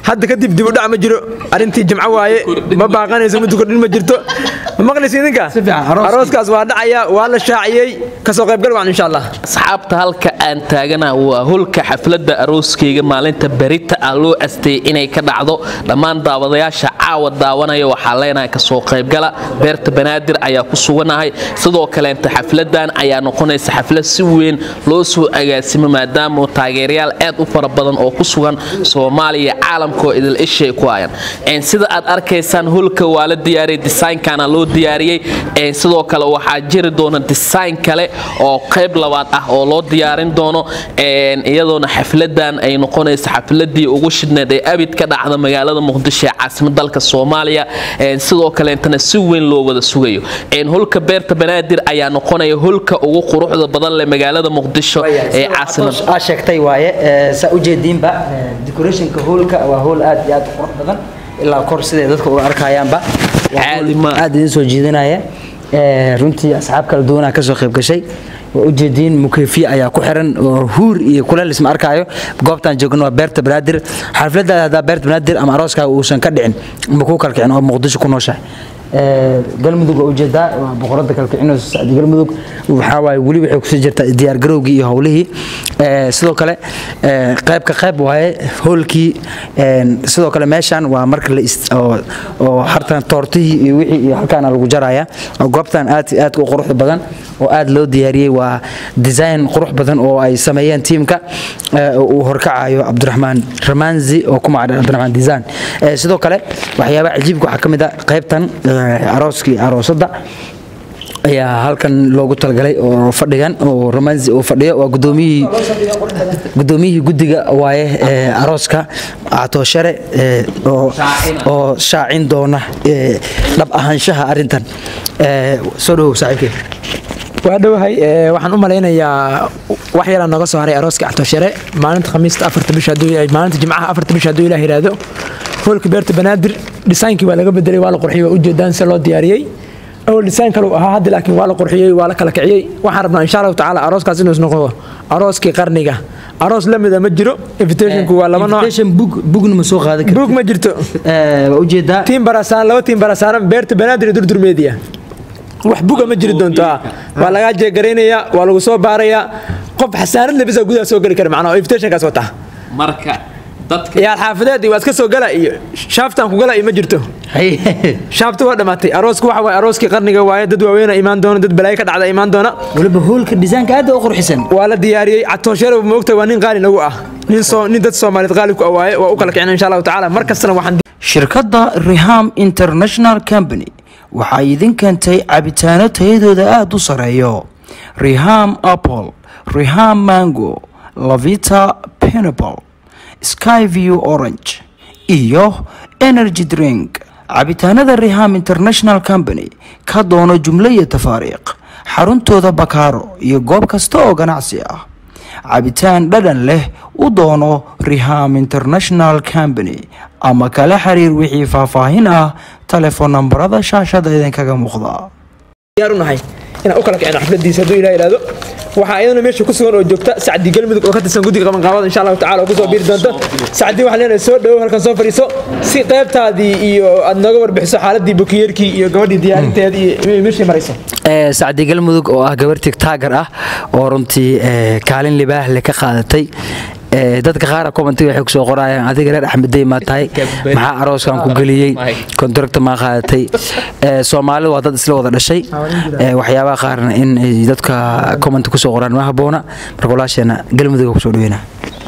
hadda kadib dib u dhac ma jiro arrintii jimco waaye ma baaqanayso muddo kordhin ma jirto ma maqlaysa idinka Si fiican, arooskii. arooskaas waa dhacaya waa la shaaciyey kasoo qaybgal waan insha allah asxaabta halka aan taagana waa holka xafladda arooskayga maalinta berita ah loo asteeyey inay ka dhacdo dhammaan daawadayaasha caawa daawanaya waxaa leenahay kasoo qaybgala beerta banaadir ayaa ku suganahay sidoo kaleenta xafladan ayaa noqonaysa xaflad si weyn loo soo agaasimo maadaama taageerayaal aad u fara badan oo ku sugan soomaaliya caalamkaoo idil ishay ku hayan Een, sida aad arkaysaan holka waa la diyaariyey designkana loo diyaariyey Een, sidoo kale waxaa jiri doona design kale oo qayb labaad ah oo loo diyaarin doono Een, iyadoona xafladan ay noqonaysa xafladii ugu shidneed ee abid ka dhacda magaalada muqdisho ee caasimad dalka soomaaliya Een, sidoo kaleentana si weyn loo wada sugayo Een, holka beerta banaadir ayaa noqonaya holka ugu quruxda badan leh magaalada muqdisho ee caasimad aa sheegtay waaye ee, saa ujeediinba ee, decorationka hoolka waa hool aad iyo aad u qurux badan ilaa kor siday dadka uga arkayaanba Waa Caadi hool ma. aad idin soo jiidanaya Ee, runtii asxaab kala duwanaa kasoo qayb gashay waa ujeediin mukeefiye ayaa ku xiran oo huur iyo kuleel isma arkaayo goobtaan joogno waa beerta banaadir xafladaada haddaa beerta banaadir ama arooskaaga uusan ka dhicin ma kuu kalkicin oo muqdisho ku nooshahay Ee, galmudug waa ujeedaa waa boqorada kalkicinayso sacdi galmudug waxaa waaye weli waxay kusii jirtaa diyaargarowgii iyo howlihii Ee, sidoo kale ee, qaybka qayb waaye hoolkii een, sidoo kale meeshan waa marka la is- oo oo hartan toortihii iyo wixii iyo halkaana lagu jaraya oo goobtan aad iyo aad u quruxda badan oo aad loo diyaariyey waa design qurux badan oo ay sameeyeen tiimka ee, oo uu horkacayo cabdiraxmaan ramanzi oo ku magacdhan cabdiraxmaan design Ee, sidoo kale waxyaabaha cajiibka waxaa ka mid a qaybtan ee, arooskii aroosadda ayaa halkan loogu talagalay oo fadhigan oo romansi uu fadhiyo waa gudoomiyihii gudoomiyihii guddiga waaye ee arooska catooshere ee oo oo shaacin doona ee dhab ahaanshaha arrintan ee soo dhawow saaxiibkey waa dhowahay ee, waxaan u malaynayaa wax yaraa nooga soo haray arooska cabdishere maalinta khamiista afarta bisha hadduu yahay maalinta jimcaha afarta bisha hadduu ilaah yidhaahdo hoolka beerta banaadir dhisaynkii waa laga bedelay waa la qurxiyey waa ujeedaan se loo diyaariyey awal design kale uu ahaa hadda laakiin waa la qurxiyey waa la kala kiciyey waxaan rabnaa insha allahu tacaala arooskaas inuu noqdo arooskii qarniga aroos la mida ma jiro invitationku waa laba nooc invitation book bookna ma soo qaadan buug ma jirto ee waa ujeedaa tiim barasaan laba tiim barasaaran beerta banaadir iyo durdur media wax buga ma jiri doonto ah. waa lagaa jeegaraynayaa waa lagu soo baarayaa qof xasaanad lebisa gudaha soo geli kara macnaa oo invitationkaas wata marka dadka yaal xaafadeed iyo waa iska soo gala iyo shaaftaan ku gala iyo ma jirto shaafta waa dhammaatay aroosku waxa waaye arooskii qarniga waaye dad waaweyn imaan doona dad balaayo ka dhacda imaan doona waliba hoolka design-ka aad u qurxisan waa la diyaariyey catoosheero moogta waa nin qaali nagu ah nin soo nin dad soomaaliyeed qaali ku ah waaye waa u kala kicina insha allahu tacaala mar kastana waxaan shirkadda riham international company waxay idin keentay cabitaano tayadooda aada u sareeyo riham apple riham mango lavita pineapple skyview orange iyo energy drink cabitaanada riham international company ka doono jumlo iyo tafaariiq xaruntooda bakaaro iyo goob kasta oo ganacsi ah cabitaan dhadhan leh u doono riham international company ama kala xiriir wixii faahfaahin ah telefoon nambarada shaashada idinkaga muuqda diyaar u nahay inaan u kala kicino xafladiisa hadduu ilaah yidhaahdo waxaa iyadana meesha ku sugan oo joogta sacdi galmudug oo ka tirsan guddiga qabanqaabada insha allahu tacala oo kusoo biiri doonta sacdi waxaan leenahay soo dhowow halkan soo fadhiiso si qaybtaadii iyo aad nooga warbixiso xaaladii bukiyeerkii iyo gabadhii diyaarinteedii iyo meeshii marayso sacdi galmudug oo ah gabar tigtaagar ah oo runtii ee, kaalin libaax leh ka qaadatay Ee, dadka qaara commentiga waxay kusoo qorayaan adiga reer axmeddey maa tahay maxaa arooskan ku geliyey kontrakta maa qaadatay Ee, soomaalidu waa dad isla wada dhashay Ee, waxyaabaha qaarna in ay dadka comment kusoo qoraan ma haboona marka walaasheena galmudug kusoo dhaweyna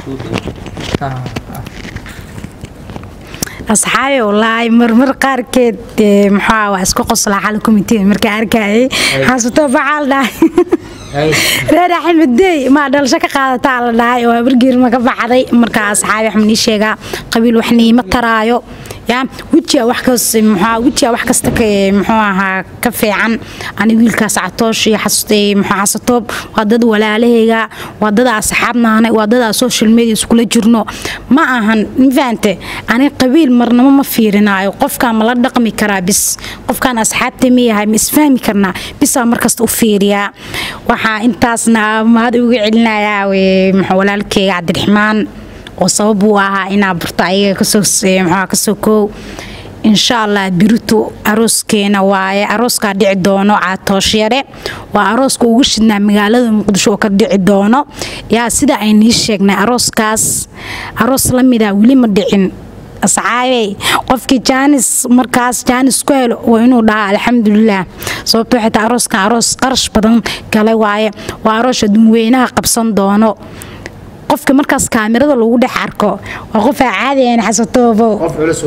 asxaabi wallaahi marmar qaarkeed ee, maxaa wax isku qoslaa xal komitee markaa arkayay xasuuto bacaal dhahay reer axmedey maa dhalasho ka qaadataa la dhahay oo habargeerma ka baxday markaa asxaabi wax manii sheegaa qabiil wax niima taraayo yaa wejiga wax kas muxuu wejiga wax kasta ka muxuu ahaa ka fiican ani wiilkaas catoosh iyo xasutay muxuu xasatoob waa dad walaalahayga waa dad asxaabnaane waa dad aan social media iskula jirno ma ahan mafahante ani qabiil marnamo ma fiirinaayo qofkaan ma la dhaqmi karaa bis qofkaan asxaabta ma yahay ma isfahmi karnaa bisaa markasta u fiiriyaa waxaa intaasna mahad uga celinayaa wee, muxuu walaalkeyga cabdiraxmaan oo sabab uu ahaa inaa barto ayaga kasoo maxaa kasoo koow insha allah birito arooskeena waaye arooskaa dhici doono caatooshyaре waa arooska ugu shidnaa magaalada muqdisho oo ka dhici doono yaa sida ay nii sheegnay arooskaas aroos la mida weli ma dhicin asxaabey qofkii jaanis markaas jaanis ku helo waa inuu dhahaa alxamdulilah sababtoo xitaa arooskan aroos qarash badan gale waaye waa aroos adduunweynaha qabsan doono qofka markaas kaamirada lagu dhex arko waa qof aan caadi ahayn xasatoobo qof culus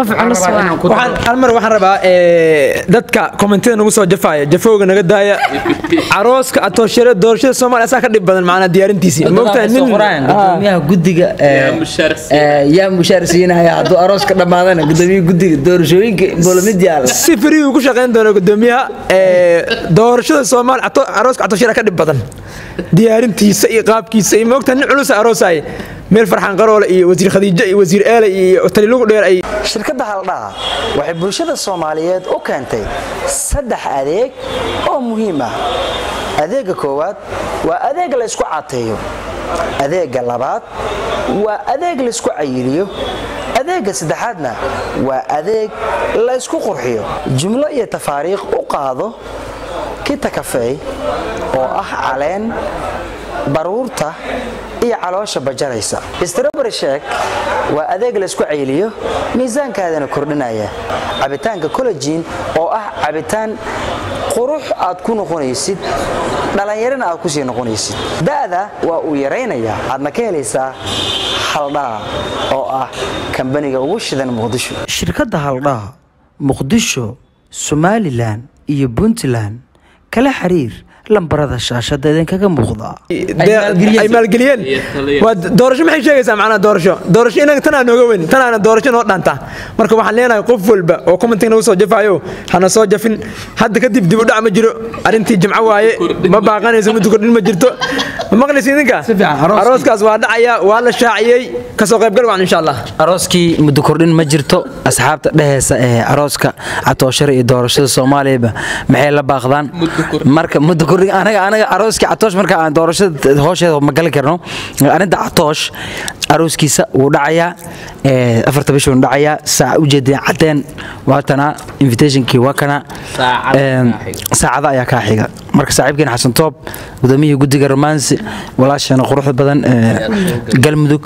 waa hal mar waxaan rabaa ee, dadka kommentida nagu soo jafaya jafowga naga daaya carooska atooshare doorashada soomaaliya asaa ka dhib badan macnaa diyaarintiisii moogtahay nin Ah. gudoomiyaha gudiga Yaa mushaar siinaya. yaa mushaar siinaya hadduu arooska dhammaadana gudoomiyaha gudiga doorashooyinka bolamid yaala si free uu ku shaqayn doono gudoomiyaha ee, doorashada soomaaliya ato- arooska atooshare ka dhib badan diyaarintiisa iyo qaabkiisa iyo moogtahay nin culusa aroosaay meel farxaan qaroole iyo wasiir khadiijo iyo wasiir eele iyo talilugu dheer ay shirkadda haldhaha waxay bulshada soomaaliyeed u keentay saddex adeeg oo muhiim ah adeegga koowaad waa adeeg la ysku cateeyo adeegga labaad waa adeeg la ysku cayiliyo adeegga saddexaadna waa adeeg la ysku qurxiyo jumlo iyo tafaariikh u qaado kita kafeey oo ah caleen baruurta iyo caloosha bajaraysa strawberry shek waa adeeg laysku cayliyo miisaankaadana kordhinaya cabitaanka collagen oo ah cabitaan qurux aad ku noqonaysid dhallinyarana aad kusii noqonaysid da'da waa uu yaraynayaa aadna ka helaysaa haldhaa oo ah kambaniga ugu shidan muqdisho shirkadda haldhaa muqdisho somalilan iyo puntland kala xiriir lambarada shaashada idinkaga muuqda ay maalgeliyeen waa doorasho maxay sheegaysaa macnaha doorasho doorasho inaga tanaa nooga weyn tanaana doorasho noo dhaanta marka waxaan leenahay qof walba oo commenting nagu soo jafaayo hana soo jafin hadda kadib dib u dhac ma jiro arrintii jimco waaye ma baaqanayso muddo kordhin ma jirto ma maqlaysa idinka fiican, arooskii. arooskaas waa dhacaya waa la shaaciyey kasoo qaybgal waan insha allah arooskii muddo kordhin ma jirto asxaabta dheheysa ee arooska catooshare iyo doorashada soomaaliyaba maxay la baaqdaan marka muddo kordhin anaga anaga arooskii catoosh marka aan doorashada hoosheeda ma gali karno arrinta catoosh arooskiisa wuu dhacayaa ee, afarta bisha wuu dhacayaa saaca ujeedeen cadeen waatana invitationkii waa kana Saacada Een, kaa xiga. saacada ayaa kaa xiga marka saaxiibkeen xasan toob gudoomiyihii guddiga romansi walaasheena quruxda badan ee, galmudug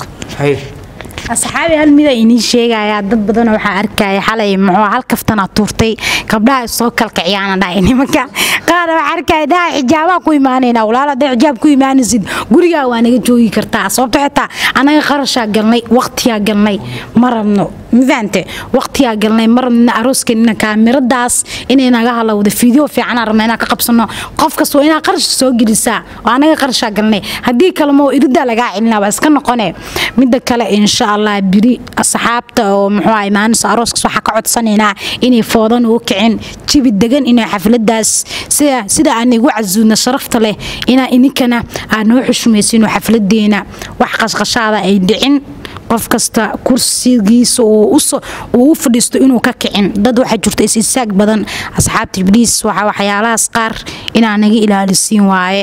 asxaabi hal mida inii sheegayaa dad badan waxaa arkaya xalay muxuu hal kaftana tuurtay gabdhaha is soo kalkiciyaana dhahay nimanka qaar waxaa arkaya dhaha xijaabaa ku imaanayna walaal hadday xijaab ku imaanaysid gurigaa waa naga joogi kartaa sababto xitaa anaga qarashaa galnay waqtiyaa galnay ma rabno ma fahante waqtiyaa galnay ma rabno arooskeenina kaamiradaas inay naga halowda fiideo fiicanaa rabna inaan ka qabsano qof kasta waa inaa qarash soo gelisaa oo anaga qarashaa galnay haddii kale moo iridaa lagaa celinaa waa iska noqone midda kale insha allah biri asxaabta oo muxuu ahay maalinta arooskaas waxaa ka codsanaynaa inay foodan u kicin jibi degan inay xafladaas sida sida aan igu casuudna sharafta leh inaa ininkana aad noo xushmaysiino xafladeena wax qashqashaada ay dhicin qof kasta kursigiisa uu uso- uu u fadhiisto inuu ka kicin dad waxaa jirta is isaag badan asxaabta ibliis waxa waxyaalahaas qaar inaa naga ilaalisiin waaye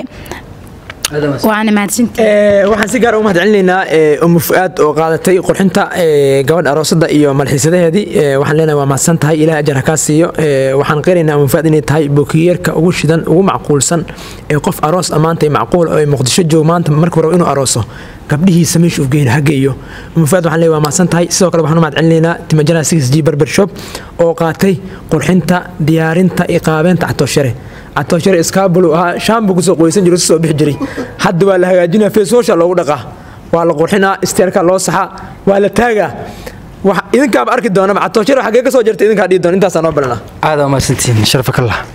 waana mahadsantihiin Ee, waxaan si gaar ugu mahad celinaynaa ee, umu fu'aad oo qaadatay qurxinta ee, gabadha aroosada iyo malxiisadaheedii Ee, waxaan leenahay waa mahadsan tahay ilaah ajar ha kaa siiyo Ee, waxaan qiraynaa umu fu'aad inay tahay bokiyeerka ugu shidan ugu macquulsan ee qof aroos ammaanta macquul oo ay muqdisho joogo maanta markuu rabo inuu arooso gabdhihiisa meesha u geyn ha geeyo umu fu'aad waxaan leeyahay waa mahadsan tahay sidoo kale waxaan u mahad celinaynaa timajana 6g barber shop oo qaatay qurxinta diyaarinta iyo qaabeynta catooshare catooshare iskaabulu ahaa shaambu kusoo qoysan jiro soo bixi jiray hadda waa la hagaajinaa feeshoosha loogu dhaqaa waa la qurxinaa isteerka loo saxaa waa la taagaa wax idinkaaba arki doonaba catooshare xagee ka soo jirta idinkaa dhihi doona intaasaa noo balanaa aada umahadsantihiin sharfa kallah